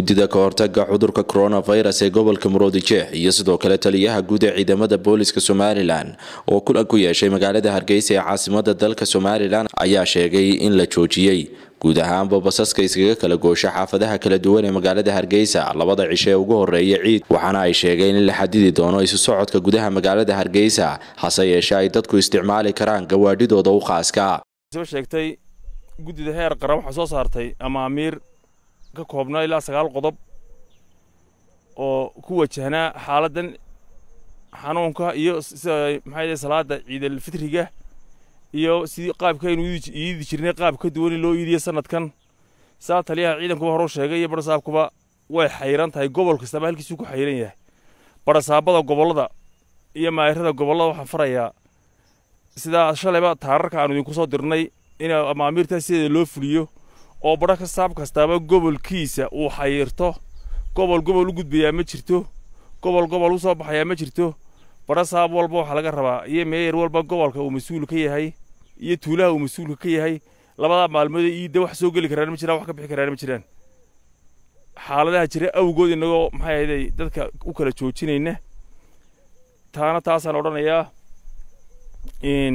guddida ka hortaga cudurka coronavirus ee gobolka muruodijeex iyo sidoo kale taliyaha guud ee ciidamada booliska somalilan oo kulan ku yeeshay magaalada hargeysa ee caasimada dalka somalilan ayaa sheegay in la joojiyey guud ahaanba basaska iskaga kala goosha xaafadaha kala duwan ee magaalada hargeysa labada cisho ee ugu horeeya ciid waxaana ay sheegeen in la xadidi doono isu socodka gudaha magaalada hargeysa hase yeeshe ay dadku isticmaali karaan gawaadhidooda u khaaska soo sheegtay guddida heer qaran waxaa soo saartay amaamiir ka koobnaa ilaa sagaal qodob oo ku wajahnaa xaaladdan xanuunka iyo sida maxay salaada ciidalfitriga iyo sidii qaabkaynu iidi jirnay qaab ka duwan in loo iidiyo sanadkan saa taliyaha ciidankuba horuu sheegay iyo barasaabkuba way xayran tahay gobol kastaba halkiisuu ku xayran yahay barasaabada gobollada iyo maayirada gobollada waxaan farayaa sidaa shalayba taararka aanu idinku soo dirnay in amaamiirtaas sideeda loo fuliyo oo badha ka saab kastaaba gobolkiisa uu xayirto gobol gobol u gudbayaa ma jirto gobol gobol u soo baxayaa ma jirto badha saab walba waxaa laga rabaa iyo meeyar walba gobolka uu mas-uul ka yahay iyo tuulaha uu mas-uulka ka yahay labadaa maalmoodee iidda wax soo geli karaan ma jiraan wax ka bixi karaan ma jiraan xaaladaha jira awgood innagoo maxay ahayday dadka u kala joojinayna taana taasaan odhanayaa in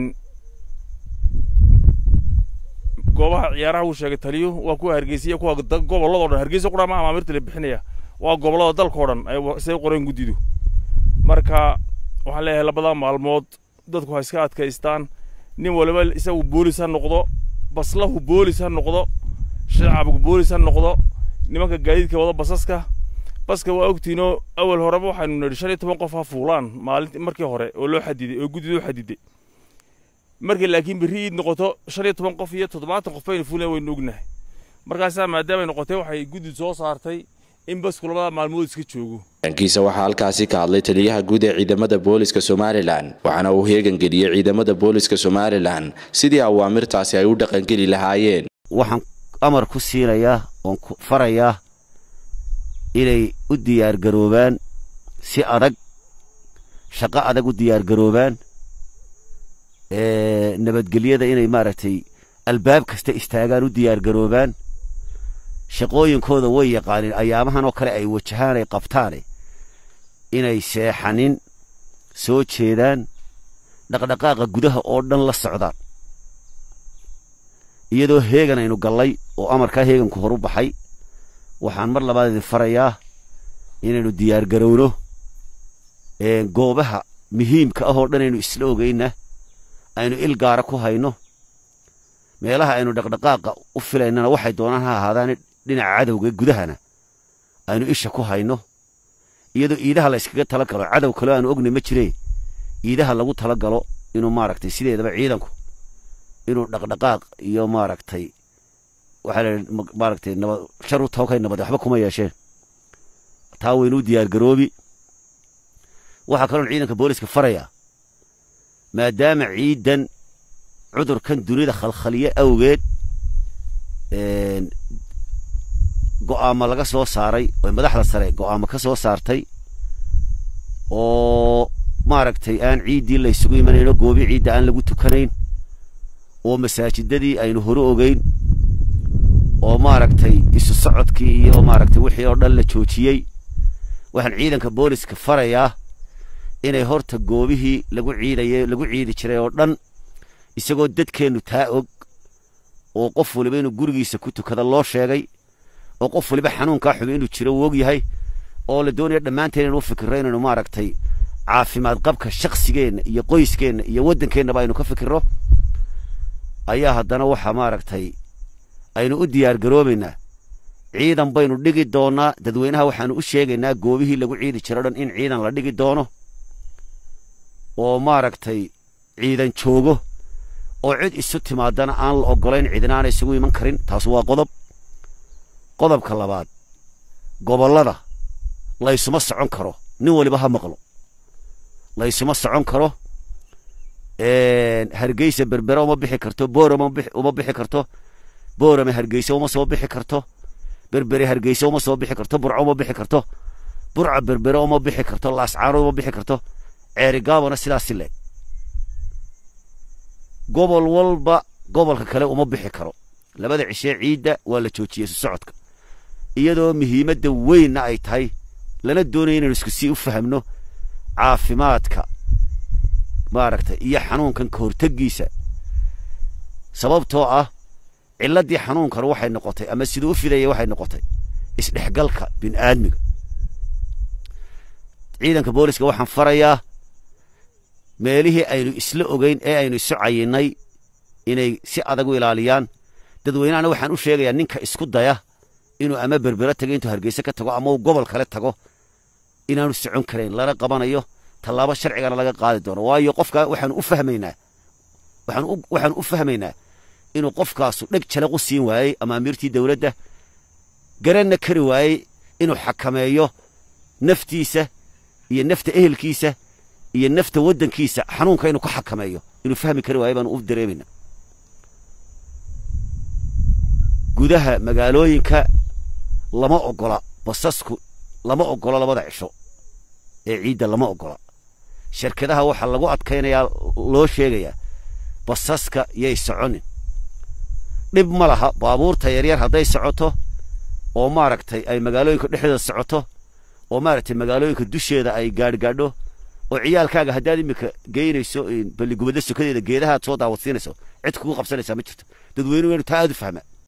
goobaha ciyaaraha uu sheegay taliyu waa kuwa hargeysa kuwa gobolladoo dhan hargeysa qura ma amaamirta la bixinaya waa gobollada dalkao dhan say qoreen guddidu marka waxaan leeyahay labadaa maalmood dadku ha iska adkaystaan nin waliba isagu boolis ha noqdo baslahu boolis ha noqdo shacabku boolis ha noqdo nimanka gaadiidka wada basaska baska waa ogtiinoo awal horeba waxaynu nidhi shan iyo toban qof ha fuulaan maalinti markii hore oo loo xadiday oo guddidu u xadiday markay laakiin berri iid noqoto shan iyo toban qof iyo toddobaatan qof baynu fuuleen waynu ognahay markaasaa maadaamay noqotay waxay guddidu soo saartay in basku labada maalmood iska joogo dhankiisa waxaa halkaasi ka hadlay taliyaha guud ee ciidamada booliska somalilan waxaana uu heegan geliyey ciidamada booliska somalilan sidii awaamirtaasi ay u dhaqangeli lahaayeen waxaan amar ku siinayaa oon ku farayaa inay u diyaargaroobaan si adag shaqo adag u diyaargaroobaan nabadgelyada inay maaragtay albaab kasta istaagaan u diyaargaroobaan shaqooyinkooda way yaqaaniin ayaamahan oo kale ay wajahaan ay qabtaane inay seexanin soo jeedaan dhaqdhaqaaqa gudaha oo dhan la socdaan iyadoo heegan aynu gallay oo amarkaa heeganku horu baxay waxaan mar labaad idin farayaa inaynu diyaargarowno goobaha muhiimka ah oo dhan aynu isla ogayna aynu il gaara ku hayno meelaha aynu dhaqdhaqaaqa u filaynana waxay doonaan ha ahaadaane dhinaca cadowga gudahana aynu isha ku hayno iyadoo iidaha la yskaga tala galo cadow kaleo aanu ognay ma jiree iidaha lagu tala galo inuu maaragtay sideedaba ciidanku inuu dhaqdhaqaaq iyo maaragtay waxaa la maaragtay nabad shar u tookay nabad waxba kuma yeesheen taa waynuu diyaargaroobi waxaa kaloon ciidanka booliska farayaa maadaama ciidan cudurkan dunida khalkhaliye awgeed go'aamo laga soo saaray oo madaxda sare go'aamo ka soo saartay oo maaragtay aan ciiddii laysugu imanayno goobi ciidda aan lagu tukanayn oo masaajidadii aynu hore ogeyn oo maaragtay isu socodkii iyo maaragtay wixii oo dhan la joojiyey waxaan ciidanka booliska farayaa inay horta goobihii lagu ciidayay lagu ciidi jiray oo dhan isagoo dadkeennu taa og oo qof waliba inuu gurigiisa ku tukada loo sheegay oo qof waliba xanuunkaa xubay inuu jiro uu og yahay oo la doonaya dhammaanteen inuu fikirro inaynu maaragtay caafimaad qabka shakhsigeenna iyo qoyskeenna iyo waddankeennaba aynu ka fikirro ayaa haddana waxaa maaragtay aynu u diyaargaroobaynaa ciidan baynu dhigi doonnaa dadweynaha waxaanu u sheegaynaa goobihii lagu ciidi jiro dhan in ciidan la dhigi doono oo maaragtay ciidan joogo oo cid isu timaadana aan la oggolayn cidinaana isugu iman karin taas waa qodob qodobka labaad gobollada laysuma socon karo nin waliba ha maqlo laysuma socon karo hargeysa berbere uma bixi karto boorama uma bixi karto boorame hargeysa uma soo bixi karto berbere hargeysa uma soo bixi karto burco uma bixi karto burca berbere uma bixi karto laascaano uma bixi karto ceerigaabana sidaas si leeg gobol walba gobolka kale uma bixi karo labada cishee ciidda waa la joojiyey isu socodka iyadoo muhiimadda weynna ay tahay lana doonaya inaynu isku sii u fahamno caafimaadka maaragtay iyo xanuunkan ka horteggiisa sababtoo ah cilladdii xanuunkan waxay noqotay ama siduu u fidaya waxay noqotay isdhexgalka bini'aadmiga ciidanka booliska waxaan farayaa meelihii aynu isla ogeyn ee aynu isu cayinnay inay si adag u ilaaliyaan dadweynahana waxaan u sheegayaa ninka isku daya inuu ama berbera tago intuu hargeyse ka tago ama uu gobol kale tago inaanu socon karayn lana qabanayo tallaabo sharcigana laga qaadi doono waayo qofka waxaanu u fahmaynaa waxaanu u fahmaynaa inuu qofkaasu dheg jalaq u siin waayey amaamiirtii dowladda garanna kari waayey inuu xakameeyo naftiisa iyo nafta ehelkiisa iyo nafta waddankiisa xanuunka inuu ka xakameeyo inuu fahmi kari waayo baanu u dareemaynaa gudaha magaalooyinka lama oggola basasku lama oggola labada cisho ee ciidda lama oggola shirkadaha waxaa lagu adkaynayaa loo sheegayaa basaska yay soconin dhib ma laha baabuurta yaryar hadday socoto oo maaragtay ay magaalooyinka dhexdeeda socoto oo maaragtay magaalooyinka dusheeda ay gaadhgaadho oo ciyaalkaaga haddaad iminka geynayso balligubadda sokadeeda geedahaad soo daawadsiinayso cid kugu qabsanaysaa ma jirto dadweynuhu inu taa aad u fahmaa